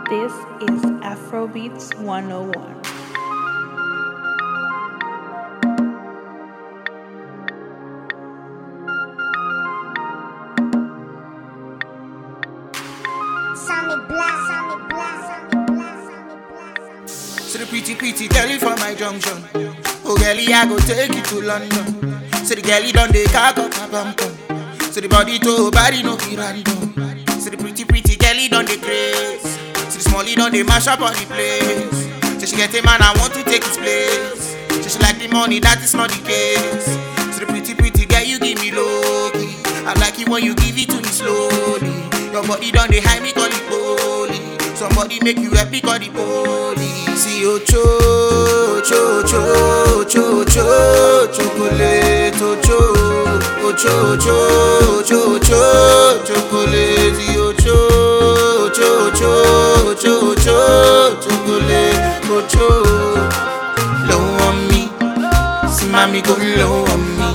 This is Afrobeats 101. Sammy Black, Sammy Black, Sammy Black, Sammy Black. So the pretty pretty girlie for my junction. Oh girlie, I go take you to London. So the girlie done the car up my bum bum. So the body to body no be random. So the pretty pretty girlie done the craze. So the smallie done the mash up on the place. So she get a man I want to take his place. So she like the money that is not the case. So the pretty pretty girl you give me low key. I like it when you give it to me slowly. Your body done the high me call it holy. Somebody make you happy call the police. See you cho cho cho cho cho chocolate oh cho oh cho cho cho cho chocolate. See you cho cho cho cho cho chocolate oh cho. Low on me, see mommy go low on me,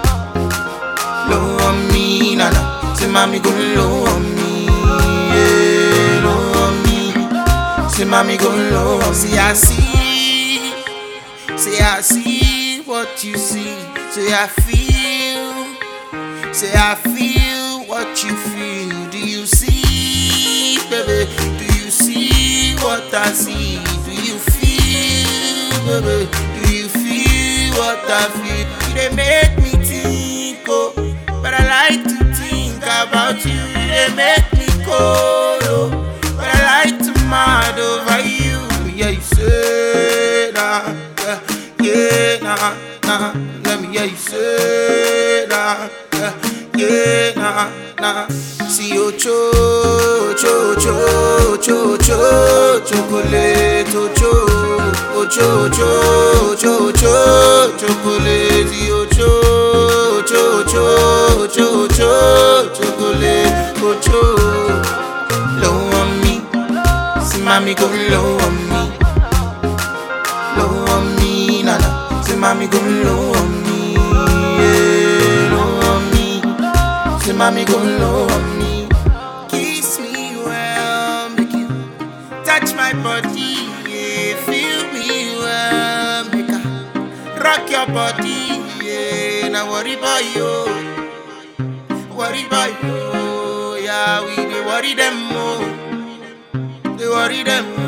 low on me, nana. See mommy go low on me, yeah, low on me. Say mommy go low, see I see, say I see what you see, say I feel, say I feel what you feel. Do you see, baby? Do you see what I see? Do you feel, baby? Do you feel what I feel? You they make me think, oh, but I like to think about you. You they make me cold, oh, but I like to mad over you. Yeah, you say that, yeah, yeah, nah, nah. Let me hear you say that, yeah, yeah, nah, nah. See you cho, cho, cho, cho, cho, chocolate, oh, cho, oh, cho, cho, cho, cho, chocolate, See you cho, cho, cho, cho, cho, chocolate, oh, cho, low on me. See mommy go low on me, low on me, nana. See mommy go low on me, yeah, low on me. See mommy go low on me. Kiss me well, make you touch my body, yeah. Feel me well, make I rock your body, yeah. Now worry about you, worry about you, yeah. We dey worry them more. They worry them